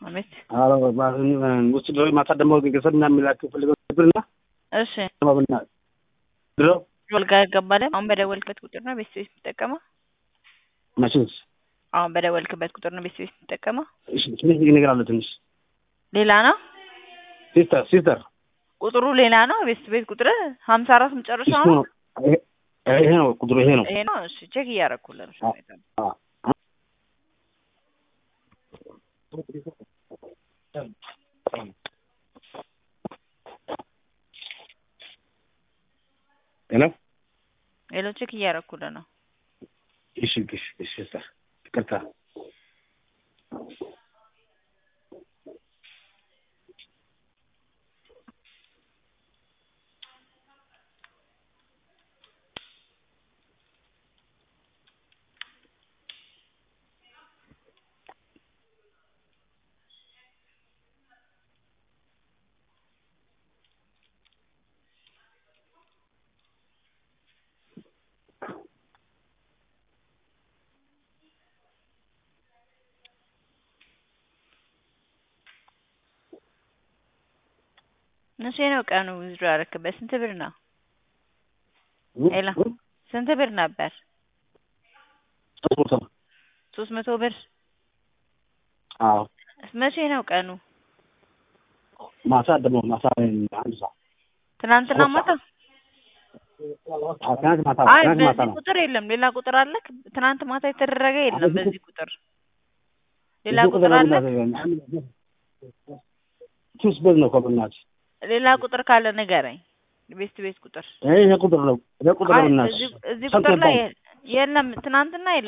አቤት። ውስጥ ድሮ ማታ ደግሞ ገንዘብ ምናምን የሚላክ ፈልገው ነበርና እሺ ማብና ድሮ ወልጋ ይገባል። አሁን በደወልክበት ቁጥር ነው ቤት ቤት የምትጠቀመው? ማሽንስ አሁን በደወልክበት ቁጥር ነው ቤት ቤት የምትጠቀመው? እሺ ትንሽ ነገር አለ ትንሽ ሌላ ነው ሲስተር ሲስተር ቁጥሩ ሌላ ነው። ቤት ቤት ቁጥር ሀምሳ አራት መጨረሻ እሱ ነው። ነው ይሄ- ይሄ ነው ቁጥሩ ይሄ ነው ይሄ ነው። እሺ ቼክ እያደረኩልህ ነው። አዎ። አዎ። ሄሎ ሌሎ ቼክ እያደረኩልህ ነው። እሺ እሺ እሺ ሲስተር ይቅርታ መቼ ነው ቀኑ? ዊዝድሮ ያደረክበት ስንት ብር ነው? ሄሎ ስንት ብር ነበር? ሶስት መቶ ብር። አዎ መቼ ነው ቀኑ? ማታ ደግሞ ማታ አንድ ሰዓት ትናንትና ማታ? አዎ ትናንት ማታ አይ ትናንት ማታ በዚህ ነው ቁጥር የለም። ሌላ ቁጥር አለክ? ትናንት ማታ የተደረገ የለም በዚህ በዚህ ቁጥር። ሌላ እዚህ ቁጥር አለ? ሱስ በዝ ነው እኮ በእናትሽ ሌላ ቁጥር ካለ ንገረኝ። ቤስት ቤት ቁጥር ይሄ ቁጥር ነው ይሄ ቁጥር ነው አይ በእናትሽ እዚህ እዚህ ቁጥር ላይ የለም። ትናንትና የለም